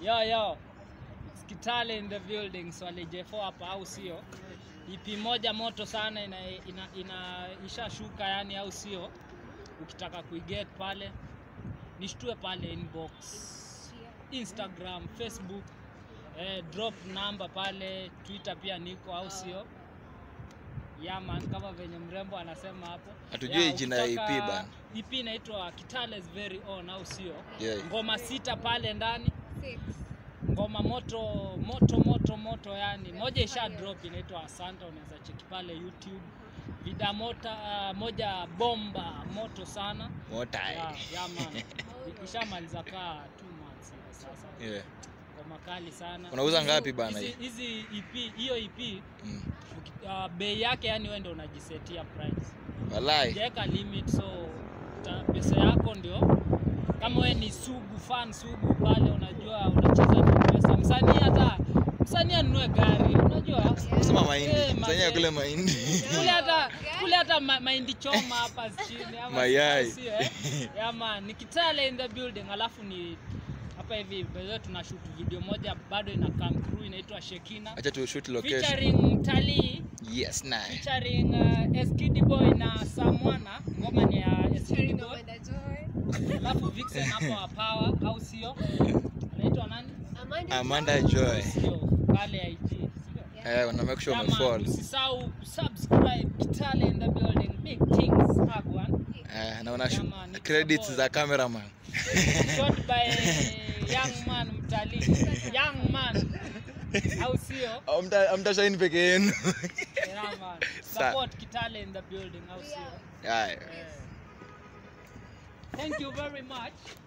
Yo yo. Skitale in the building Swale J4 hapa au sio? EP moja moto sana ina, ina, ina ishashuka yani au sio? Ukitaka kuiget pale nishtue pale inbox. Instagram, Facebook, eh, drop number pale, Twitter pia niko au sio? Yeah man, kama venye mrembo anasema hapo. Hatujui Yeah, jina ya ukitaka- EP bana. EP inaitwa Kitale's Very Own au sio? Yeah. Ngoma sita pale ndani Six. ngoma moto moto moto moto yani moja isha drop inaitwa asanta unaweza cheki pale youtube vida mota uh, moja bomba moto sana Mota. yeah, yeah, man ishamaliza kaa two months hivi sasa Yeah. ngoma kali sana Unauza Hizi- ngapi bana hizi- hii? hizi ep hiyo ep Mm. uki- uh, bei yake yani wewe ndio unajisetia price Walai. hujaweka limit so ta, pesa yako ndio kama we ni sugu fan sugu pale unajua unacheza na pesa msanii hata msanii anunue gari unajua Kusema Eh, mahindi. Msanii mazee. akule mahindi. kule hata kule hata ma, mahindi choma hapa chini ama Mayai. sio, eh? yeah, man ni Kitale in the building alafu ni hapa hivi bado tunashoot video moja bado ina come through inaitwa Shekina Acha tu shoot location. featuring mtalii Yes, nice. featuring uh, Eskidi Boy na Samwana. Ngoma ni ya Eskidi Sharing Boy, Amanda Joy. alafu Vixen hapo wa Power, au sio? Anaitwa nani? Amanda Amanda Joy. Sio pale IG, sio? Eh, wana make sure Yeah, man, umefollow. Usisahau subscribe Kitale in the building. Big things Agwan. Eh, na una Yeah, man, it's credits a boy. za cameraman. Shot by young man mtalii. Young man. Au sio? Amta amtashaini peke yenu. Yeah, man. Sa- Support Kitale in the building, au sio? Haya. Eh. Thank you very much.